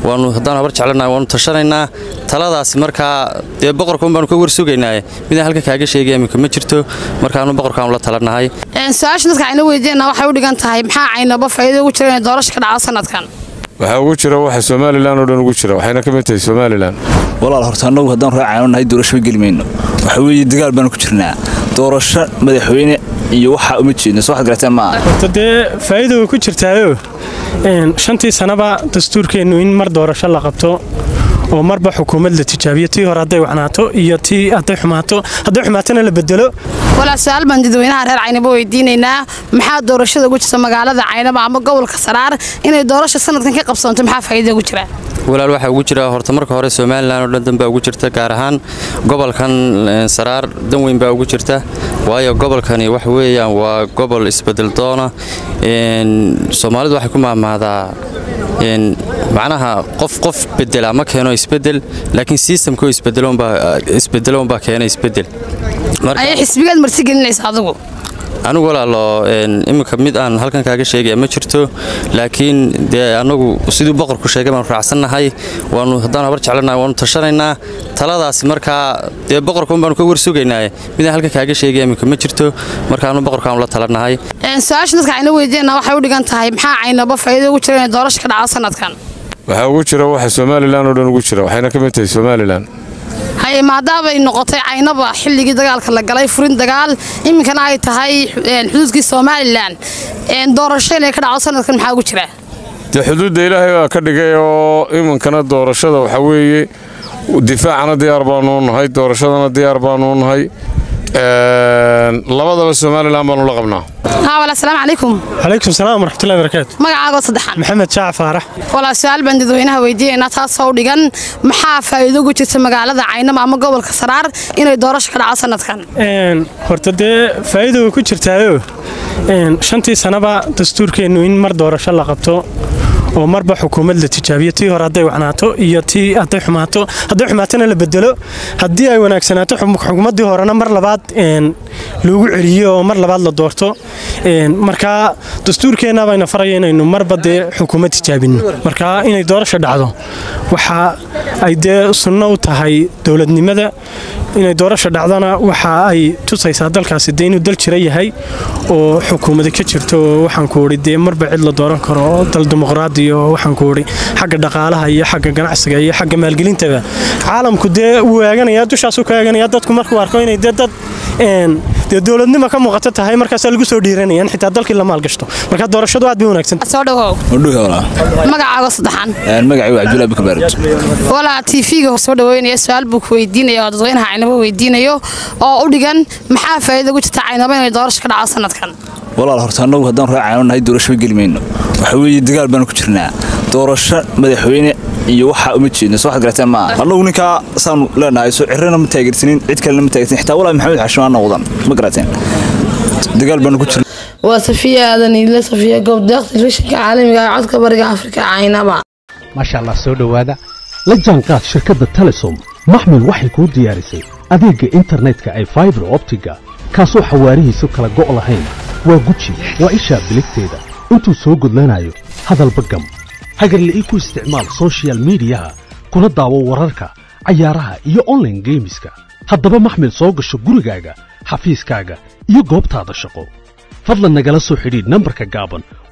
waanu haddaan habar jeclanahay waanu tashanaynaa taladaasi markaa dee boqorka un baanu ka warsugaynaaye midaan halka kaaga sheegaya iminka ma jirto markaanu boqorkaanu la talanahay su-aasha dadka ayna weydiinana waxay u dhigan tahay maxaa caynaba faa'iido ugu jira inay doorasho ka dhacdo sanadkan waxaa ugu jira waxa somalilan oo dhan ugu jira waxayna ka mid tahay somalilan walaal horta annagu haddaan raacayno nahay doorasho geli mayno waxa weeye dagaal baanu ku jirnaa doorasho madaxweyne iyo waxaa uma jeedno soo waxaad garateen maaha horta dee faa'iida way ku jirtaayo shantii sanaba dastuurkeennu in mar doorasho la qabto oo marba xukuumad la tijaabiyo tii hore hadday wacnaato iyo tii hadday xumaato hadday xumaatona la bedelo walaa su-aal baan dadweynaha reer caynaba weydiinaynaa maxaa doorashada ugu jirta magaalada caynaba ama gobolka saraar inay doorasha sanadkan ka qabsoonto maxaa faa'iida ugu jira walaal waxaa ugu jira horta marka hore somalilan oo dhan dan baa ugu jirta gaar ahaan gobolkan saraar dan weyn baa ugu jirta waayo gobolkani wax weeyaan waa gobol isbedel doona soomaalidu waxay ku maahmaadaa macnaha qof qof bedela ma keeno isbedel laakiin sistamko isbedeloonbaa keena isbedel ayay xisbigaad marti gelinaysa adigu anigu walaalo iminka mid aan halkan kaaga sheegaya ma jirto laakiin dee anagu siduu boqorku sheegay baanu raacsannahay waanu haddaan habar jeclanahay waanu tashanaynaa taladaasi markaa dee boqorka un baanu ka warsugaynaaye midaan halka kaaga sheegaya iminka ma jirto markaanu boqorkaanu la talanahay su-aasha dadka ayna weydiinana waxay u dhigan tahay maxaa caynaba faa'iido ugu jira inay doorasho ka dhacdo sanadkan waxaa ugu jira waxa somalilan oo dhan ugu jira waxayna ka mid tahay somalilan haye maadaamay noqotay caynaba xilligii dagaalka la galay furin dagaal iminkana ay tahay xuduudkii somalilan doorasho inay ka dhacdo sanadkan maxaa ugu jira dee xuduudda ilaahay baa ka dhigay oo iminkana doorashada waxaa weeye difaacana diyaar baanuu nahay doorashadana diyaar baanuu nahay labadaba somalilan baanu la qabnaa wala asalaamu calaykum calaykum salaam waraxmatullahi barakaatu magacaago saddexan maxamed jaac faarax walaa su-aal baan dadweynaha weydiinaynaa taasoo u dhigan maxaa faa'iido ugu jirta magaalada caynama ama gobolka saraar inay doorasho ka dhacdo sanadkan horta dee faa'iida way ku jirtaayo shantii sanaba dastuurkeennu in mar doorasho la qabto oo marba xukuumad la tijaabiyo tii hore hadday wacnaato iyo tii hadday xumaato hadday xumaatona la bedelo haddii ay wanaagsanaato xukuumaddii horena mar labaad loogu celiyo oo mar labaad la doorto markaa dastuurkeenna bayna faraya inaynu marba dee xukuumad tijaabinno markaa inay doorasho dhacdo waxa ay dee sunno u tahay dowladnimada inay doorasho dhacdona waxa ay tusaysaa dalkaasi dee inuu dal jira yahay oo xukuumada ka jirto oo waxaan ku idhi dee marba cid la dooran karo oo dal dimuqraadi iyo waxaan ku idhi xagga dhaqaalaha iyo xagga ganacsiga iyo xagga maalgelintaba caalamku dee wuu eeganaya dushaasuu ka eeganaya dadku markuu arko inay dee dad dee dowladnimo ka muuqato tahay markaasaa lagu soo dhiiranaya in xitaa dalkii la maalgashto marka doorashadu aad bay wanaagsan soo dhawow magacaago saddexan magacii waa cabdullahi bukabaarid walaa tv-ga soo dhaweynaya su-aal buu ku weydiinaya oo dadweynaha caynabo weydiinayo oo u dhigan maxaa faa'iida ugu jirta caynabo inay doorasho ka dhacdo sanadkan walaal horta annagu haddaan raacayno nahay doorasho geli mayno waxa weeye dagaal baanu ku jirnaa doorasho madaxweyne iyo waxaa uma jeedno soo waxaad garateen maaha annagu ninkaa saanu leenahay soo cirrana ma taageersanin cid kalena ma taageersanin xitaa walaa maxamed xashimaana wadan ma garateen dagaal baanu ku jirnaa waa safiya aadan iile safiya goobdeeq telefishinka caalamiga ee codka bariga afrika caynaba maasha allah soo dhowaada la jaanqaad shirkadda telesom maxmil waxay kuu diyaarisay adeegga internetka ay faibar optiga kaasoo xawaarihiisu kala go' lahayn waa guji waa ishaa biligteeda intuu soo gudlanayo hadalba gam hagarle ii ku isticmaal soshiyal miidiyaha kuna daawo wararka cayaaraha iyo onlaine geemiska haddaba maxmil soo gasho gurigaaga xafiiskaaga iyo goobtaada shaqo fadlan nagala soo xidhiidh nambarka gaaban